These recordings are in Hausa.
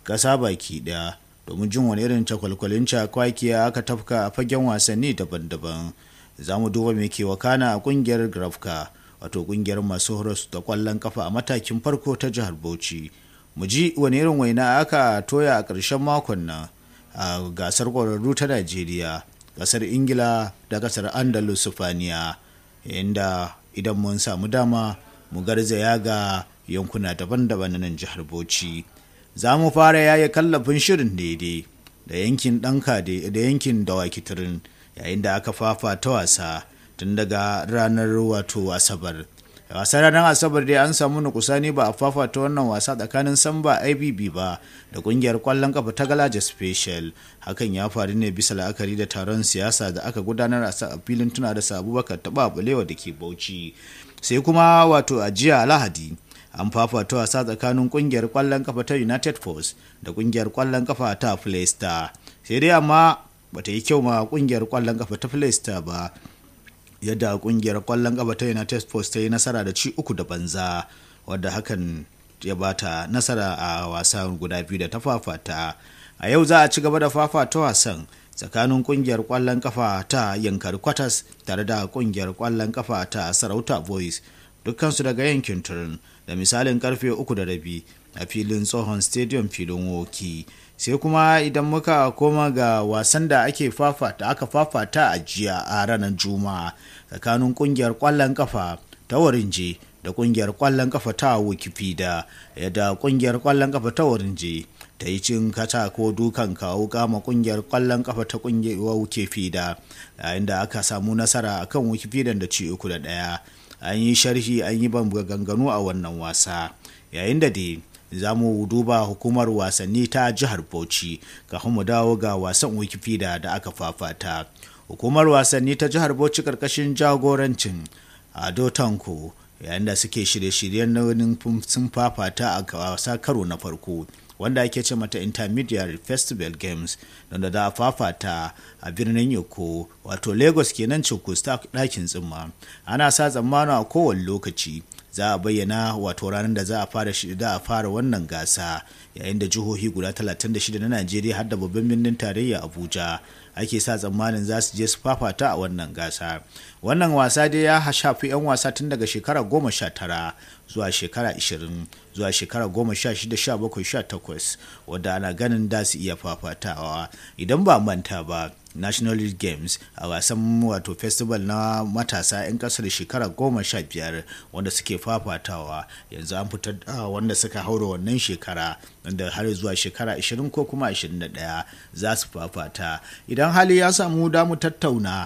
ƙasa baki ɗaya domin jin wani irin cakwalkwalin cakwakiya aka tafka a fagen wasanni daban-daban za mu duba mai ke wakana a kungiyar grafka wato kungiyar masu horos da kwallon kafa a matakin farko ta jihar bauchi mu ji wani irin waina aka toya a ƙarshen makon nan a gasar ƙwararru ta najeriya ƙasar ingila da ƙasar andalus sufaniya inda idan mun samu dama mu garzaya ga yankuna daban-daban na nan jihar bauchi za mu fara yaya kallafin shirin daidai da yankin ɗanka da yankin dawaki turin yayin da aka fafata wasa tun daga ranar wato asabar wasan ranar asabar dai an samu nukusani ba a fafata wannan wasa tsakanin samba ibb ba da kungiyar kwallon kafa ta galaja special hakan ya faru ne bisa la'akari da taron siyasa da aka gudanar a filin tuna da abubakar taba balewa da ke bauchi sai kuma wato a jiya lahadi an fafata wasa tsakanin kungiyar kwallon kafa ta united force da kungiyar kwallon kafa ta playstar sai dai amma bata yi kyau ma kungiyar kwallon kafa ta playstar ba yadda kungiyar kwallon kafa ta united force ta yi nasara da ci uku da banza wadda hakan ya bata nasara a wasan guda biyu da ta fafata a yau za a ci gaba da fafata wasan tsakanin kungiyar kwallon kafa ta yankar kwatas tare da kungiyar kwallon kafa ta sarauta boys dukkansu daga yankin turin da misalin karfe uku da rabi a filin tsohon stadium filin woki sai kuma idan muka koma ga wasan da ake fafata aka fafata a jiya a ranar juma'a tsakanin kungiyar kwallon kafa ta warinje da kungiyar kwallon kafa ta wikifida yadda kungiyar kwallon kafa ta warinje ta yi cin kata ko dukan kawo kama kungiyar kwallon kafa ta kungiyar wikifida yayin da aka samu nasara akan wikifidan da ci uku da daya an yi sharhi an yi ban ganganu a wannan wasa yayin da dai za mu duba hukumar wasanni ta jihar bauchi kafin mu dawo ga wasan wikipedia da aka fafata hukumar wasanni ta jihar bauchi karkashin jagorancin ado tanko yayin da suke shirye-shiryen nauyin sun fafata a wasa karo na farko wanda ake ce mata intermediate festival games don da a fafata a birnin yoko wato lagos kenan cikus ta ɗakin tsimma ana sa tsammani a kowane lokaci za a bayyana wato ranar da za a fara da a fara wannan gasa yayin da jihohi guda 36 na najeriya har da babban birnin tarayya abuja ake sa tsammanin za su je su fafata a wannan gasa wannan wasa dai ya shafi 'yan wasa tun daga shekara goma sha tara zuwa shekara 20 zuwa shekara goma sha shida sha bakwai sha takwas wadda ana ganin da su iya fafatawa idan ba manta ba national league games a wasan wato festival na matasa 'yan kasar shekara goma sha biyar wanda suke fafatawa yanzu an fitar da wanda suka haura wannan shekara wanda har zuwa shekara 20 ko kuma 21 za su fafata idan hali ya samu damu tattauna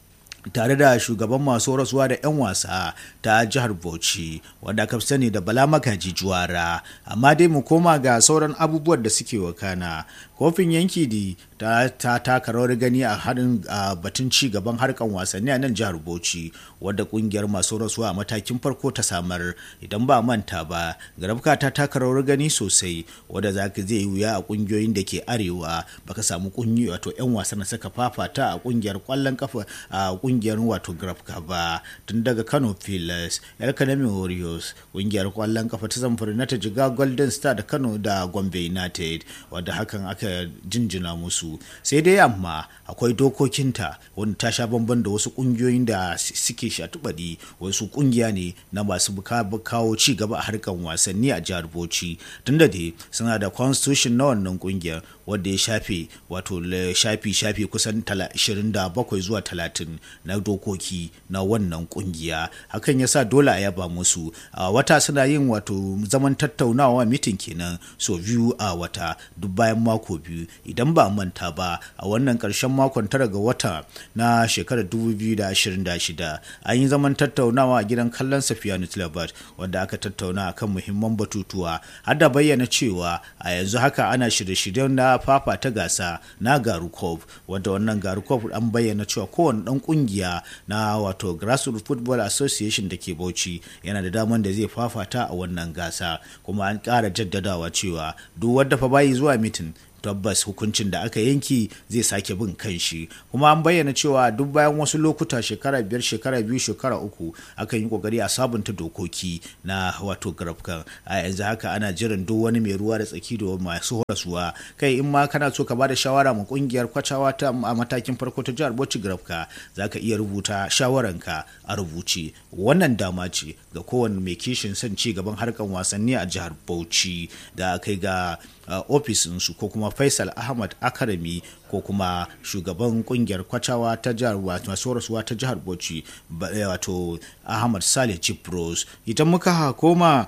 tare da shugaban masu rasuwa da 'yan wasa ta jihar bauchi wanda aka sani da bala magaji juwara amma dai mu koma ga sauran abubuwan da suke wakana kofin yanki di ta taka rawar gani a haɗin batun ci gaban harkan wasanni a nan jihar bauchi wadda kungiyar masu rasuwa a matakin farko ta samar idan ba manta ba garabka ta taka rawar gani sosai wadda za ka zai wuya a kungiyoyin da ke arewa baka samu kungiyoyi wato 'yan wasan da suka fafata a kungiyar kwallon kafa a kungiyar wato grafka ba tun daga kano pilas yar kanami warriors kungiyar kwallon kafa ta zamfara na ta jiga golden star da kano da gombe united wadda hakan aka jinjina musu sai dai amma akwai dokokinta wanda ta sha bamban da wasu kungiyoyin da suke shatubadi wasu kungiya ne na masu kawo ci gaba a harkan wasanni a jihar bauchi tunda dai suna da constitution na wannan kungiyar wadda ya shafe wato shafi shafi kusan 27 zuwa 30 na dokoki na wannan kungiya hakan yasa dole a yaba musu a wata suna yin wato zaman tattaunawa mitin kenan so biyu a wata duk bayan mako biyu idan ba manta ba a wannan karshen makon tara ga wata na shekarar 2026 an yi zaman tattaunawa a gidan kallon safiyanu tilabat wanda aka tattauna akan muhimman batutuwa har da bayyana cewa a yanzu haka ana shirye-shiryen na fafa ta gasa na garukov wanda wannan garukov an bayyana cewa kowane dan kungiya na wato grassroots football association da ke bauchi yana da daman da zai fafata a wannan gasa kuma an ƙara jaddadawa cewa duk wadda fa bayi zuwa mitin tabbas hukuncin da aka yanki zai sake bin kanshi kuma an bayyana cewa duk bayan wasu lokuta shekara biyar shekara biyu shekara uku akan yi kokari a sabunta dokoki na wato grafkan a yanzu haka ana jiran duk wani mai ruwa da tsaki da masu horaswa kai in ma kana so ka bada shawara ma kungiyar kwacawa ta a matakin farko ta jihar bauchi grafka za ka iya rubuta shawaranka a rubuce wannan dama ce ga kowane mai kishin son ci gaban harkar wasanni a jihar bauchi da kai ga ofisinsu ko kuma faisal ahmad akarami ko kuma shugaban kungiyar kwacawa ta jihar masu rasuwa ta jihar bauchi wato ahmad saleh chipros idan muka koma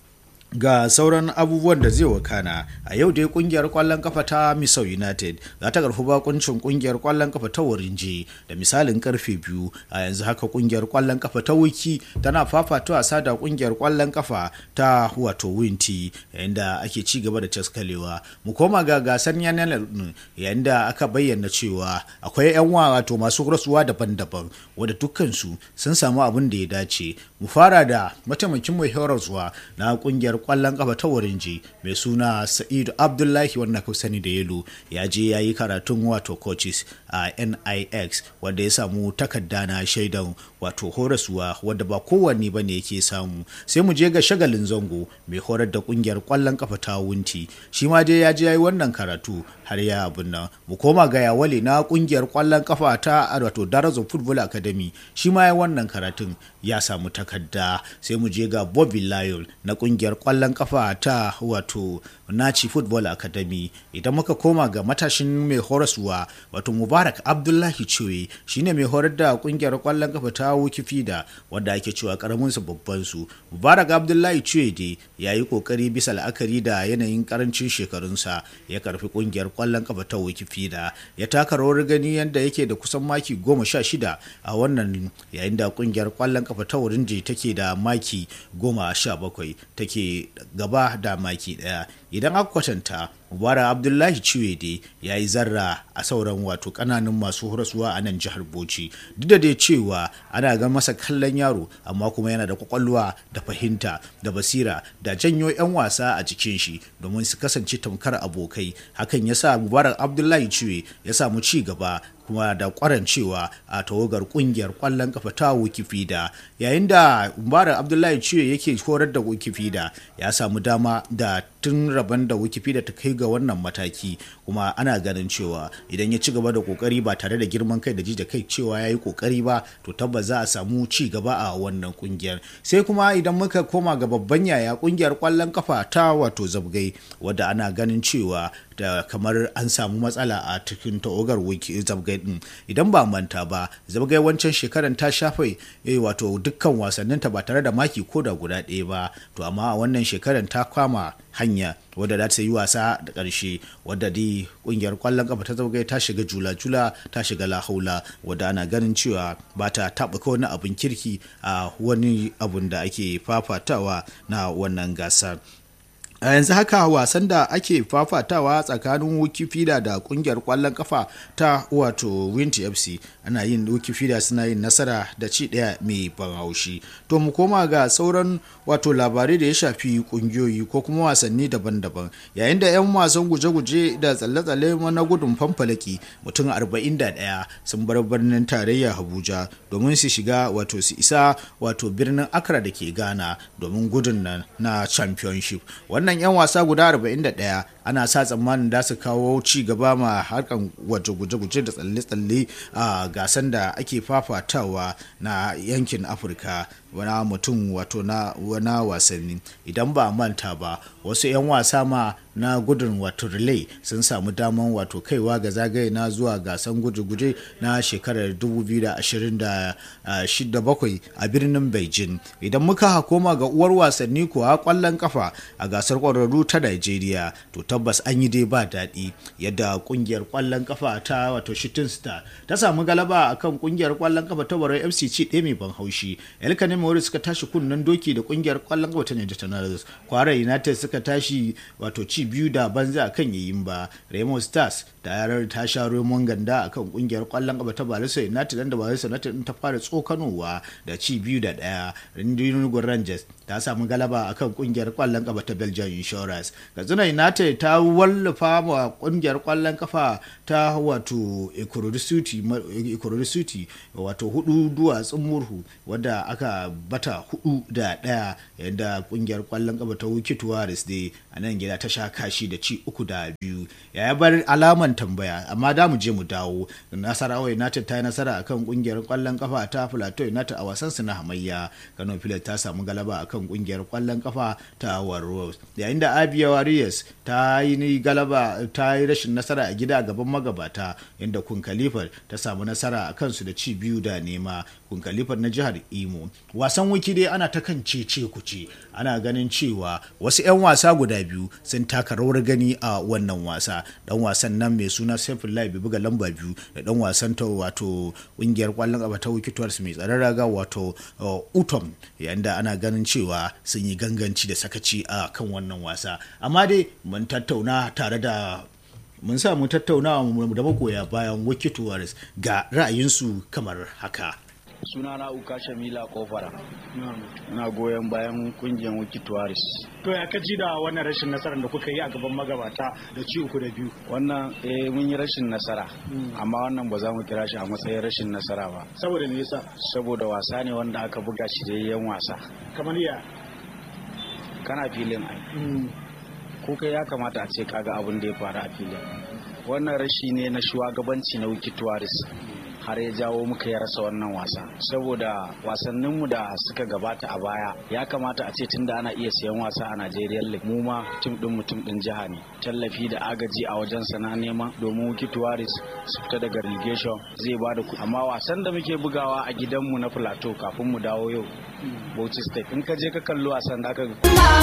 ga sauran abubuwan da zai wakana a yau dai kungiyar kwallon kafa ta misau united za ta karfi bakuncin kungiyar kwallon kafa ta warinje da misalin karfe biyu a yanzu haka kungiyar kwallon kafa ta wiki tana fafata wasa da kungiyar kwallon kafa ta wato winti yayin da ake ci gaba da caskalewa mu koma ga gasar yanar yayin da aka bayyana cewa akwai yan wato masu rasuwa daban-daban wadda dukkansu sun samu abin da ya dace mu fara da mataimakin mai horarwa na kungiyar kwallon kafa ta warinji mai suna sa'idu abdullahi wannan ka sani da yalo ya je ya yi karatun wato coaches a nix wanda ya samu takarda na shaidan wato horaswa wadda ba kowanne ba ne yake samu sai mu je ga shagalin zango mai horar da kungiyar kwallon kafa ta wunti shi ma dai ya je ya yi wannan karatu har ya abin nan mu koma ga yawale na kungiyar kwallon kafa ta wato darazo football academy shi ma ya wannan karatun ya samu takarda sai mu je ga bobby lion na kungiyar kwallon kafa ta wato naci football academy idan muka koma ga matashin mai horaswa wato mubarak abdullahi cewe shine mai horar da kungiyar kwallon kafa ta wikifida wadda ake cewa karamin su babban su mubarak abdullahi cewe dai ya yi kokari bisa la'akari da yanayin karancin shekarunsa ya karfi kungiyar kwallon kafa ta wikifida ya taka rawar gani yadda yake da kusan maki goma sha shida a wannan yayin da kungiyar kwallon kafa ta wurinji take da maki goma sha bakwai take gaba da maki daya idan aka kwatanta mubara abdullahi ciwede ya yi zarra a sauran wato kananan masu horaswa a nan jihar bauchi duk da dai cewa ana ga masa kallon yaro amma kuma yana da kwakwalwa da fahimta da basira da janyo 'yan wasa a jikin shi domin su kasance tamkar abokai hakan ya sa mubarak abdullahi ciwe ya samu ci gaba kuma da kwarancewa a tawagar kungiyar kwallon kafa ta wikifida yayin da mubarak abdullahi ciwe yake horar da wikifida ya samu dama da tun rabon da wikifida ta kai ga wannan mataki kuma ana ganin cewa idan ya ci gaba da kokari ba tare da girman kai da ji da kai cewa ya yi kokari ba to tabbas za a samu ci gaba a wannan kungiyar sai kuma idan muka koma ga babban yaya kungiyar kwallon kafa ta wato zabgai wadda ana ganin cewa da kamar an samu matsala a cikin tawagar zabgai din idan ba manta ba zabgai wancan shekaran ta shafe wato dukkan wasanninta ba tare da maki ko da guda ɗaya ba to amma a wannan shekaran ta kwama hanya wadda za ta yi wasa da ƙarshe wadda dai ƙungiyar ƙwallon ƙafa ta zaugai ta shiga jula-jula ta shiga lahaula wadda ana ganin cewa ba ta taɓa wani abin kirki a wani abun da ake fafatawa na wannan gasar a yanzu haka wasan da ake fafatawa tsakanin wikifida da kungiyar kwallon kafa ta wato winti fc ana yin wikifida suna yin nasara da ci daya mai ban haushi to mu koma ga sauran wato labarai da ya shafi kungiyoyi ko kuma wasanni daban-daban yayin da 'yan wasan guje-guje da tsalle-tsalle na gudun fanfalaki mutum 41 sun bar birnin tarayya abuja domin su shiga wato su isa wato birnin accra da ke ghana domin gudun nan na championship wannan 'yan wasa guda 41 ana sa tsammanin da su kawo ci gaba ma harkan wato guje-guje da tsalle-tsalle a gasan da ake fafatawa na yankin afirka wana mutum wato na wana wasanni idan ba manta ba wasu 'yan wasa ma na gudun wato relay sun samu daman wato kaiwa ga zagaye na zuwa gasan guje-guje na shekarar 2027 a birnin beijing idan muka koma ga uwar wasanni kuwa kwallon kafa a gasar kwararru ta nigeria to tabbas an yi dai ba daɗi yadda kungiyar kwallon kafa ta wato shooting star ta samu galaba akan kungiyar kwallon kafa ta barai fc ci ɗaya mai ban haushi elkanin mawari suka tashi kunnen doki da kungiyar kwallon kafa ta niger tanarus kwara united suka tashi wato ci biyu da banza a kan yayin ba raymond stars da yarar ta sha romon ganda a kan kungiyar kwallon kafa ta barisa united da barisa united ta fara tsokanowa da ci biyu da daya rundunar rangers ta samu galaba akan kungiyar kwallon kafa ta belgium insurance katsina united ta wallafa wa kungiyar kwallon kafa ta wato ikorodu city wato hudu duwatsun murhu wadda aka bata hudu da daya yadda kungiyar kwallon kafa ta wiki tuwaris dai a nan gida ta sha kashi da ci uku da biyu ya bar alaman tambaya amma da mu je mu dawo nasarawa united ta yi nasara akan kungiyar kwallon kafa ta plateau united a wasan su na hamayya kano pilat ta samu galaba akan kungiyar kwallon kafa ta warros yayin da abia warriors ta yi galaba ta yi rashin nasara a gida gaban magabata inda kun khalifa ta samu nasara a kansu da ci biyu da nema kun khalifa na jihar imo wasan wiki dai ana ta kan cece kuce ana ganin cewa wasu 'yan wasa guda biyu sun taka rawar gani a wannan wasa dan wasan nan mai suna saifullahi bai buga lamba biyu da dan wasan ta wato kungiyar kwallon kafa ta wikituwar mai tsaron raga wato utom yayin da ana ganin cewa sun yi ganganci da sakaci a kan wannan wasa amma dai mun tattauna tare da mun sa mu tattauna da magoya bayan wikituwar ga ra'ayinsu kamar haka suna na uka shamila kofara na goyon bayan kungiyar wiki tuwaris to ya kaji da wannan rashin nasarar da kuka yi a gaban magabata da ci uku da biyu wannan eh mun yi rashin nasara amma wannan ba za mu kira shi a matsayin rashin nasara ba saboda me yasa saboda wasa ne wanda aka buga shi da yan wasa kamar ya kana filin ai ko kai ya kamata a ce kaga abin da ya faru a filin wannan rashi ne na shugabanci na wiki tuwaris har ya jawo muka ya rasa wannan wasa saboda wasanninmu da suka gabata a baya ya kamata a ce tunda ana iya siyan wasa a Najeriya League mu ma tim din mutum din jiha ne tallafi da agaji a wajen sana nema domin Wiki Tuwaris su fita daga relegation zai bada ku amma wasan da muke bugawa a gidanmu na Plateau kafin mu dawo yau Bauchi State in ka je ka kalli wasan da aka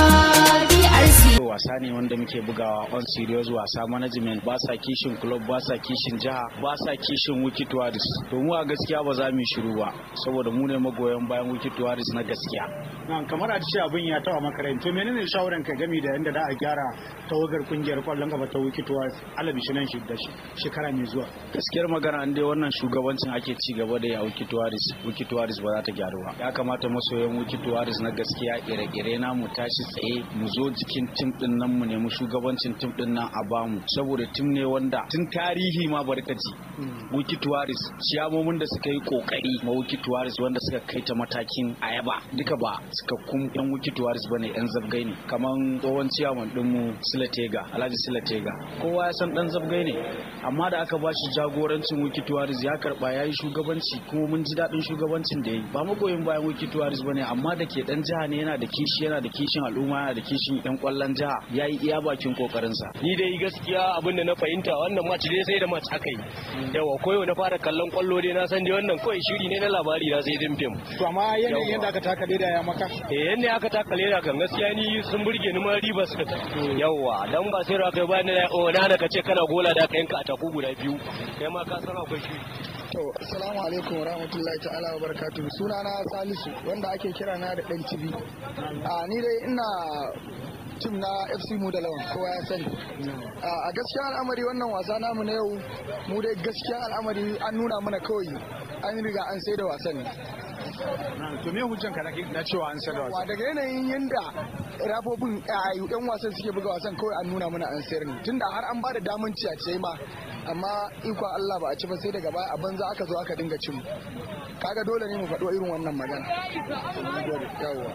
wasa ne wanda muke bugawa on serious wasa management ba sa kishin club ba sa kishin jiha ba sa kishin Wiki Tuwaris to mu a gaskiya ba za mu yi shiru ba saboda mu ne magoyan bayan wiki tuwaris na gaskiya nan kamar a ce abin ya tawa makarantu menene shawaran ka game da yadda za a gyara tawagar kungiyar kwallon kafa ta wiki tuwaris alabi shi nan da shekara mai zuwa gaskiyar magana an dai wannan shugabancin ake ci gaba da ya wiki tuwaris wiki tuwaris ba za ta gyaru ba ya kamata masoyan wiki tuwaris na gaskiya ire-ire na mu tashi tsaye mu zo jikin tim din nan mu nemi shugabancin tim din nan a bamu saboda tim ne wanda tun tarihi ma barkaci wiki tuwaris ciyamomin da suka yi kokari ma wiki tuwaris wanda suka kai ta matakin ayaba duka ba suka kun yan wiki tuwaris bane yan zabgai ne kaman tsohon ciyaman dinmu silatega alhaji silatega kowa ya san dan zabgai ne amma da aka bashi jagorancin wiki tuwaris ya karba ya yi shugabanci kuma mun ji daɗin shugabancin da ya yi ba magoyin bayan wiki tuwaris bane amma da ke dan jiha ne yana da kishi yana da kishin al'umma yana da kishin yan kwallon jiha ya yi iya bakin kokarinsa ni dai gaskiya abin da na fahimta wannan match dai sai da match aka yi yawa koyo na fara kallon kwallo dai na san dai wannan kawai shiri ne na labari na sai din fim to amma yanayin yadda aka taka leda ya maka eh yanda aka taka leda kan gaskiya ni sun burge ni ma riba suka ta yawa dan ba sai raka ba ni o na da kace kana gola da ka yanka a taku guda biyu kai ma ka san akwai shiri To, assalamu alaikum wa rahmatullahi ta'ala wa barakatuhu. Sunana Salisu wanda ake kira na da ɗan TV. A ni dai ina tim na FC mu da lawan kowa ya sani. A gaskiya al'amari wannan wasa namu na yau mu dai gaskiya al'amari an nuna mana kawai an riga an sai da wasan ne. to me hujjan ka na cewa an sayar da Wa daga yanayin yanda rafofin yan wasan suke buga wasan kawai an nuna mana an sayar ne tunda har an bada daman ci a ce ma amma ikon Allah ba a ci ba sai daga baya a banza aka zo aka dinga cin kaga dole ne mu faɗo irin wannan magana yawwa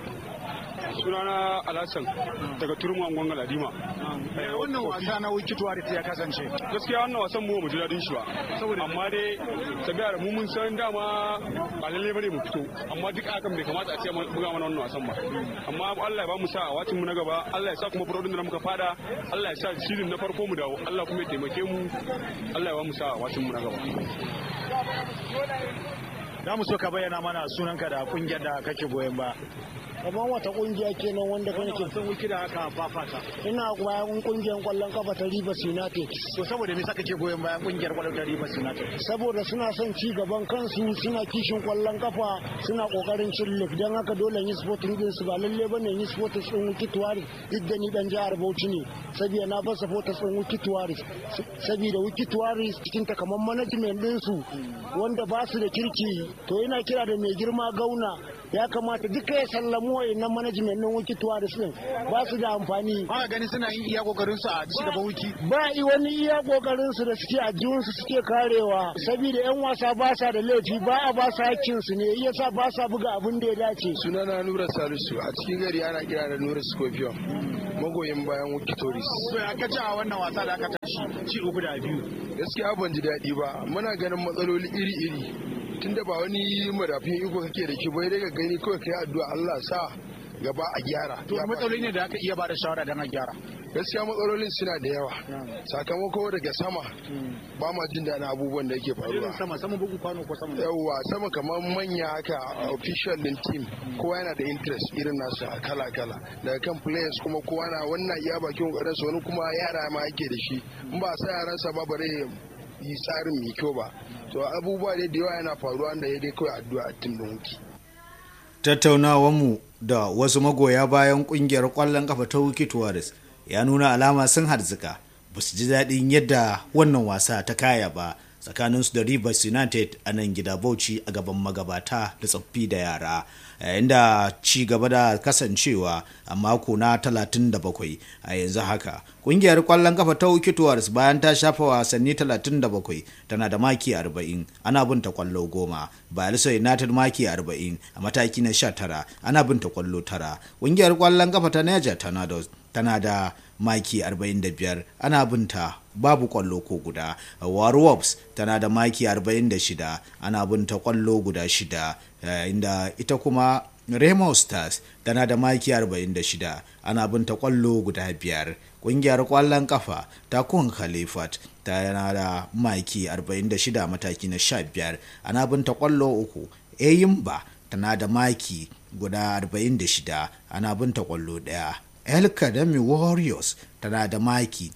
sunana alhassan daga turmu angon galadima wannan wasa na wiki tuwaris ya kasance gaskiya wannan wasan mu mu ji dadin shi ba amma dai tabiya da mu mun san dama ba lalle bane mu fito amma duk akan bai kamata a ce mun buga mana wannan wasan ba amma Allah ya ba mu sa a wacin mu na gaba Allah ya sa kuma burodin da muka fada Allah ya sa shirin na farko mu dawo Allah kuma ya taimake mu Allah ya ba mu sa a wacin mu na gaba za mu so ka bayyana mana sunanka da kungiyar da kake goyon ba kamar wata kungiya kenan wanda kan ke sun wiki da aka fafata ina bayan kungiyar kwallon kafa ta Rivers United to saboda me saka ke goyon bayan kungiyar kwallon ta Rivers United saboda suna son ci gaban kansu suna kishin kwallon kafa suna kokarin cin lig dan haka dole yi sporting din su ba lalle bane yi sporting din wiki tuwari duk da ni dan jihar Bauchi ne saboda na ba supporters din wiki tuwari saboda wiki tuwari cikin ta kamar management din su wanda ba su da kirki to ina kira da mai girma gauna ya kamata duka ya sallamu wa'annan management ɗin wiki tuwaris ɗin ba su da amfani ba gani suna yin iya kokarin su a ci gaban wiki ba i wani iya kokarin su da suke a su suke karewa saboda yan wasa ba sa da laifi ba a ba su hakkin su ne yasa ba sa buga abin da ya dace sunana nura salisu a cikin gari ana kira da nura scorpion magoyin bayan wiki toris so ya kace a wannan wasa da aka tashi ci uku da biyu gaskiya ban ji daɗi ba muna ganin matsaloli iri-iri tunda ba wani madafin iko kake da shi bai daga gani kawai kai addu'a Allah sa gaba a gyara to matsaloli ne da aka iya bada shawara don a gyara gaskiya matsalolin suna da yawa sakamako daga sama ba ma jin daɗin abubuwan da yake faruwa sama sama bugu kwano ko sama yawa sama kamar manya haka official din team kowa yana da interest irin nasu kala kala daga kan players kuma kowa na wannan iya bakin kokarin su wani kuma yara ma yake da shi in ba sa yaransa ba bare yi tsarin mai kyau ba to abubuwa da yawa yana faruwa da ya dai kawai addu'a a tim din wuki tattaunawarmu da wasu magoya bayan kungiyar kwallon kafa ta wiki tuwaris ya nuna alama sun harzika ba su ji daɗin yadda wannan wasa ta kaya ba tsakaninsu da rivers united a nan gida bauchi a gaban magabata da tsaffi da yara yayin da ci gaba da kasancewa a mako na 37 a yanzu haka kungiyar kwallon kafa ta wikitours bayan ta shafa wasanni 37 tana da maki 40 ana binta kwallo goma bayelsa united maki 40 a mataki na 19 ana binta kwallo tara kungiyar kwallon kafa ta niger tornadoes tana da maki 45 ana binta babu kwallo ko guda warwops tana da maki 46 ana binta kwallo guda shida inda ita kuma Remo Stars tana da maki 46 ana binta kwallo guda biyar kungiyar kwallon kafa ta kun Khalifat tana da maki 46 mataki na 15 ana binta kwallo uku Eyimba tana da maki guda 46 ana binta kwallo daya El Kadami Warriors tana da maki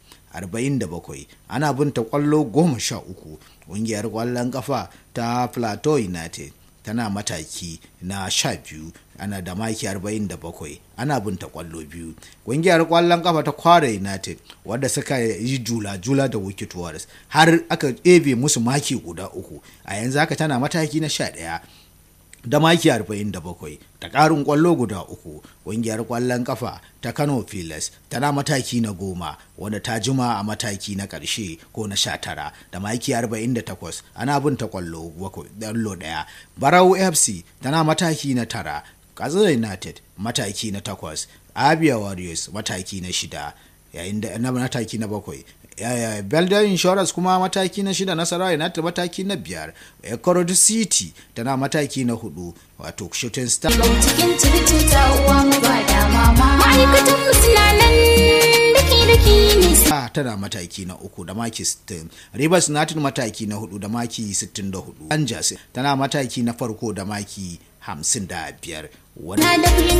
47 ana binta kwallo 13 ƙungiyar kwallon kafa ta Plateau United tana mataki na 12 ana da maki 47 ana binta kwallo biyu ƙungiyar kwallon kafa ta kwara united wadda suka yi jula-jula da wicked warriors har aka ebe musu maki guda uku a yanzu haka tana mataki na 11 da maki 47 da ƙarin ƙwallo guda uku ƙungiyar ƙwallon ƙafa ta kano filas tana mataki na goma wanda ta jima a mataki na ƙarshe ko na sha tara da maki 48 ana bin ta ƙwallo ɗaya barau fc tana mataki na tara katsina united mataki na takwas abia warriors mataki na shida yayin da na mataki na bakwai Belgium Insurance kuma mataki na shida Nasarawa United mataki na biyar Ekorod City tana mataki na hudu wato Shooting Star cikin circuta uwa mu ba da mama ma'aikatan mu suna nan daki daki ne tana mataki na uku da maki 60 Rivers United mataki na hudu da maki 64 Rangers tana mataki na farko da maki 55 na da